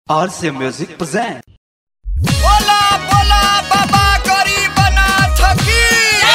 RC Music present. बोला बोला बाबा गरीबनाथ की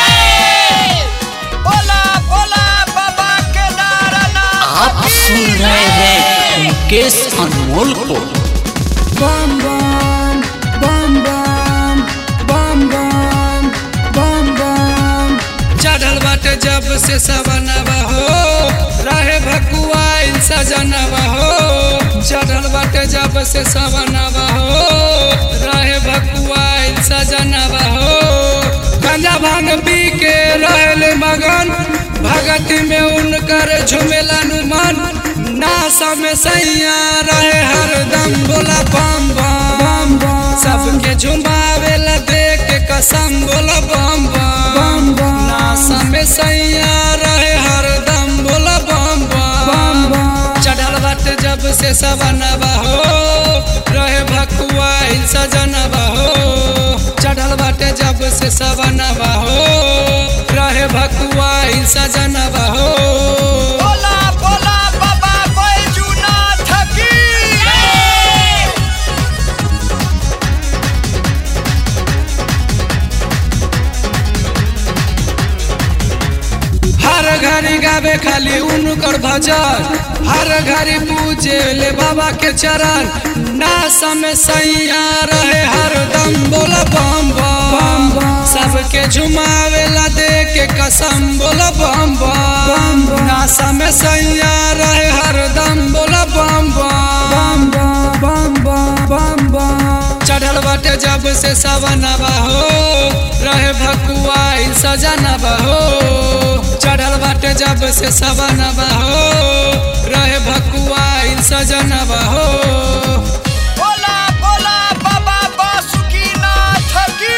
बोला बोला बाबा केदारनाथ आप सुन रहे हैं मुकेश अनमोल को bum bum bum bum bum bum bum bum चढ़ल बाटे जब से सवनवा हो रहे भकुआ सजनवा हो चढ़ल बाटे जब से सवनवा हो रहे भकुआ सजनवा हो गंजा भांग पी के रहल मगन भगत में उनकर झुमेला मन नासा में सैया रहे हरदम बोला बम बम bum सबके झुमावेला देख के कसम बोला बम बम bum नासा में सैया रहे हरदम बोला बम बम bum चढ़ल बाटे जब से सवनवा हो रहे भकुआ सजनवा हो चढ़ल बाटे जब से सवनवा हो रहे भकुआ सजनवा हो बोला बोला बाबा बैजूनाथ की हर घड़ी गावे खाली उनकर भजन हर घड़ी पूजे ले बाबा के चरण नासा में सैया रहे हरदम बोला बम बम सबके झुमावेला दे के कसम बोला बम बम नासा में सैया रहे हरदम बोला बम बम bum bum bum bum चढ़ल बाटे जब से सवनवा हो रहे भकुआ सजनवा हो चढ़ल बाटे जब से सवनवा हो रहे भकुआ सजनवा हो बोला बोला बाबा बासुकीनाथ की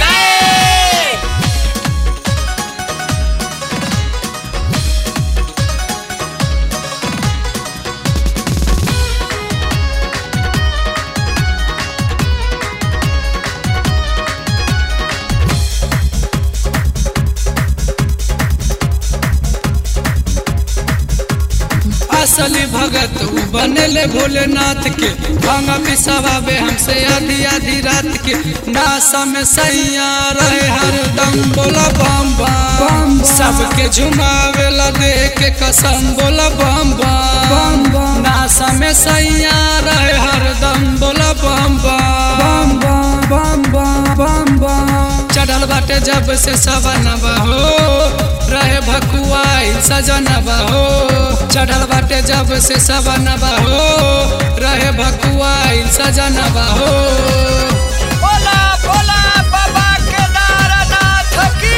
असली भगत उ बनेले भोलेनाथ के भांगा पिसवावे हमसे आधी आधी रात के नासा में सैया रहे हरदम बोला बम बम सबके झुमावेला दे के कसम बोला बम बम नासा में सैया रहे हरदम बोला बम बम bum bum bum bum चढ़ल बाटे जब से सवनवा हो रहे भकुआ सजनवा हो चढ़ल बाटे जब से सवनवा हो रहे भकुआ सजनवा हो बोला बोला बाबा केदारनाथ की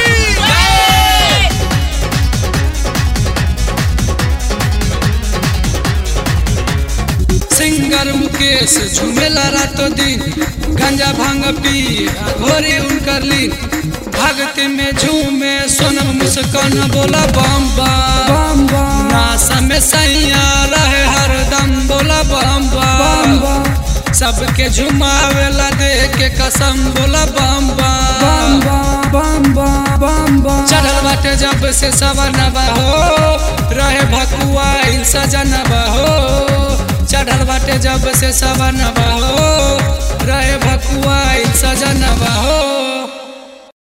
सिंगर मुकेश झूमेला रातो दिन गंजा भांग पी घोरी उनकर लीन भक्ति में झूमे सोनम मुस्कान बोला बम बम नासा में सैया रहे हरदम बोला बम बम सबके झुमावेला दे के कसम बोला बम बम bum bum bum bum चढ़ल बाटे जब से सवनवा हो रहे भकुआ सजनवा हो चढ़ल बाटे जब से सवनवा हो रहे भकुआ सजनवा हो